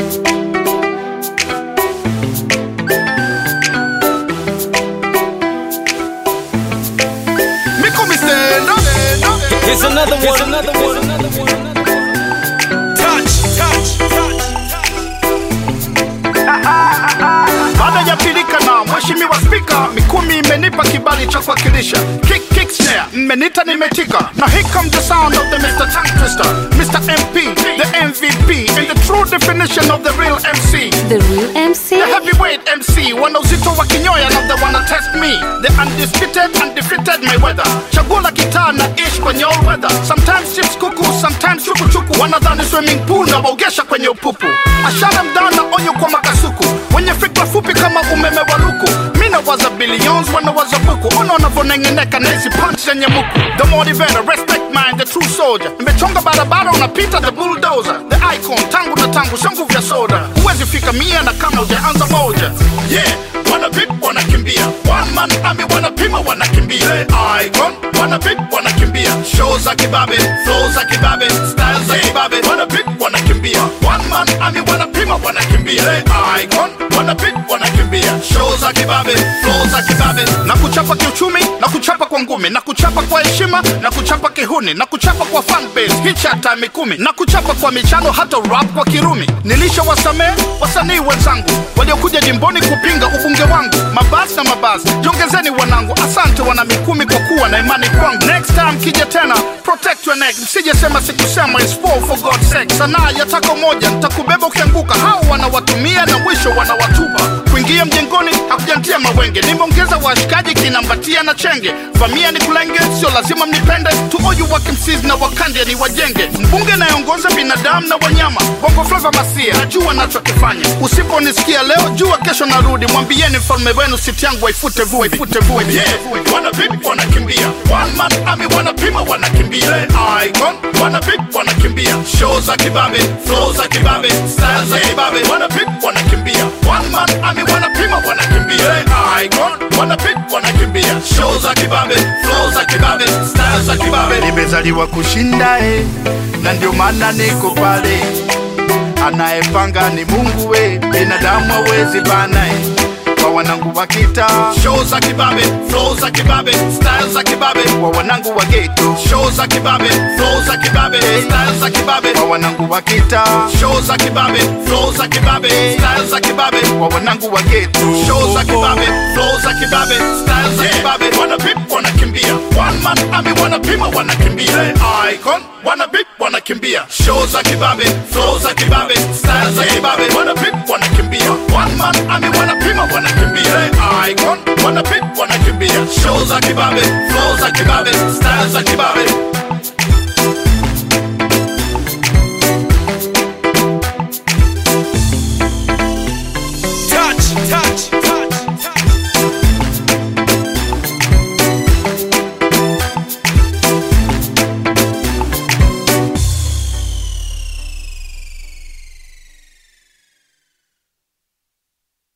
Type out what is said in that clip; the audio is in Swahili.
Miko mistendo Here's another one. Here's another one. touch, touch, touch. Baada ya pilika na mheshimiwa spika, Mikumi imenipa kibali cha kuwakilisha kick kick snare, mmenita nimetika, na here comes the sound of the Mr. Tongue Twister, Mr. MP, the MVP, and the true definition of the real MC. The real MC? The heavyweight MC, wana uzito wa kinyoya na the wanna test me. The undisputed, undefeated Mayweather. Chaguo la kitaa na ish kwenye all weather. Sometimes chips kuku, sometimes chuku chuku. Wanadhani swimming pool na waogesha kwenye upupu. Ashara mdana onyo kwa makasuku. Wenye fikra fupi kama umeme wa luku. Mina waza billions, wana waza buku. Ona wanavyonengeneka na hizi punch zenye muku. The motivator, respect mind, the true soldier. Nimechonga barabara unapita the bulldozer. The icon, tangu na tangu, sio nguvu ya soda. Huwezi fika mia na kama hujaanza moja. Yeah, wana vip wanakimbia. One man army wanapima wanakimbia. Icon, wana vip wanakimbia. Show za kibabe, flow za kibabe, style za kibabe. Wana vip wanakimbia. One man army wanapima wanakimbia. Icon, wana vip wanakimbia. Show za kibabe, flow za kibabe. Na kuchapa kiuchumi, na kuchapa kwa ngumi, na kuchapa kwa heshima, na kuchapa kihuni, na kuchapa kwa fan base, hicha hata mikumi, na kuchapa kwa michano, hata rap kwa kirumi. Nilisha wasamehe wasanii wenzangu waliokuja jimboni kupinga ubunge wangu, mabasi na mabasi, jongezeni wanangu, asante wana mikumi kwa kuwa na imani kwangu. Next time kija tena, protect your neck, msije sema sikusema, it's war for God's sake. Sanaa yataka moja, nitakubeba ukianguka, hao wanawatumia na mwisho wanawatupa. Kuingia mjengoni hakujantia mawenge, nimeongeza washikaji kinambatia na chenge. Famia ni kulenge, sio lazima mnipende, to all you working MCs na wakandia ni wajenge. Mbunge nayeongoza binadamu na wanyama, bongo flava masia, najua nachokifanya. Usiponisikia leo, jua kesho narudi, mwambieni mfalme wenu siti yangu waifute vumbi, ifute vumbi. Yeah, wana vipi wanakimbia, one man army wanapima wanakimbia, icon wana vipi wanakimbia, show za kibabe, flow za kibabe, style za kibabe, wana vipi wanakimbia, one man army wanapima wanakimbia, icon wana vipi wanakimbia, show za kibabe, flow za kibabe, style za kibabe. Nimezaliwa kushinda eh, na ndio maana niko pale anayepanga ni Mungu we, binadamu hawezi bana eh. Kwa wanangu wa kita show za kibabe, flow za kibabe, style za kibabe. Kwa wanangu wa ghetto show za kibabe, flow za kibabe, style za kibabe. Kwa wanangu wa kita show za kibabe, flow za kibabe, style za kibabe. Kwa wanangu wa ghetto show za kibabe, flow za kibabe, style za kibabe. Wana vip wanakimbia, one man army wanapima wanakimbia, icon wana vip wanakimbia, show za kibabe, flow za kibabe, style za kibabe. Wana vip wanakimbia, one man army wanapima wanakimbia, icon wana vip wanakimbia, show za kibabe, flow za kibabe, style za kibabe.